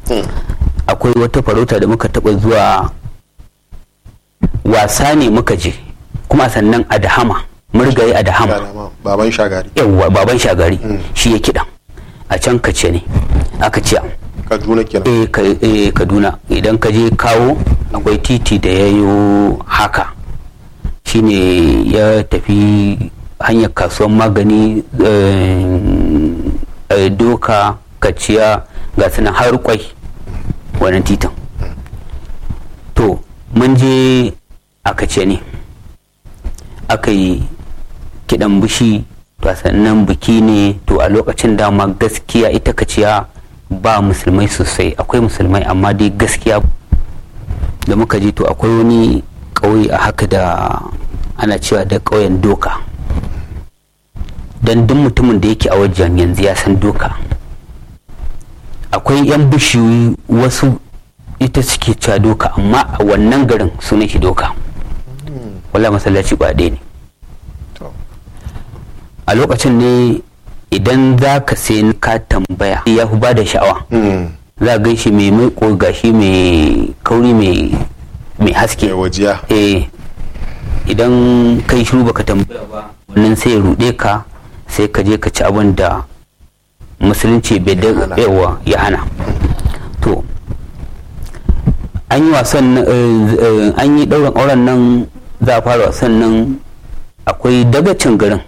akwai wata farauta da muka taɓa zuwa wasa ne muka je kuma sannan a dahama murgaye a dahama Shagama, baban shagari yawwa baban shagari shi ya kiɗan a can kace ne aka ce kaduna kenan eh ka- eh, kaduna idan ka je kawo akwai titi da ya yi haka shine ya tafi hanyar kasuwan magani eh, eh, doka kaciya ga sunan har kwai wannan titin to mun je a kace ne aka yi kiɗan bishi to sannan biki ne to a lokacin dama gaskiya ita kaciya ba musulmai sosai akwai musulmai amma dai gaskiya da muka ji to akwai wani ƙauye a haka da ana cewa da ƙauyen doka don duk mutumin da yake a wajen yanzu ya san doka akwai 'yan bishiyoyi wasu ita suke cewa doka amma a wannan garin sunan shi doka wala masallaci ba ɗaya ne to a lokacin ne idan za ka sai ka tambaya ya fi ba da sha'awa Mm. za a gaishe mai mai gashi mai kauri mai mai haske mai wajiya eh idan kai shiru baka tambaya ba wannan sai ya ruɗe ka sai ka je ka ci abin da musulunci bai da hana. yawa ya hana to an yi wasan nan, eh, eh, an yi ɗaurin auren nan za a fara wasan nan akwai dagacin garin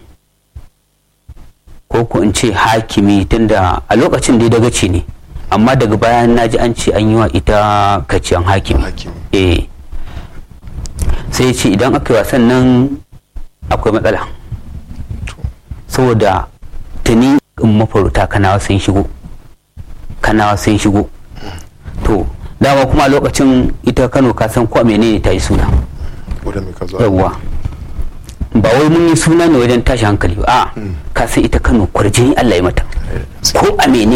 ko ko in ce hakimi tunda a lokacin dai dagaci ne amma daga bayan naji an ce an yi wa ita kaciyan hakimi Hakimi. eh sai ya ce idan aka yi wasan nan akwai matsala saboda tuni in mafarauta kanawa sun shigo kanawa sun shigo to dama kuma a lokacin ita kano ka san ko menene ta yi suna wadda mai ka zo yawwa ba wai mun yi suna ne wajen tashi hankali ba a ka san ita kano kwarjini allah ya mata ko a menene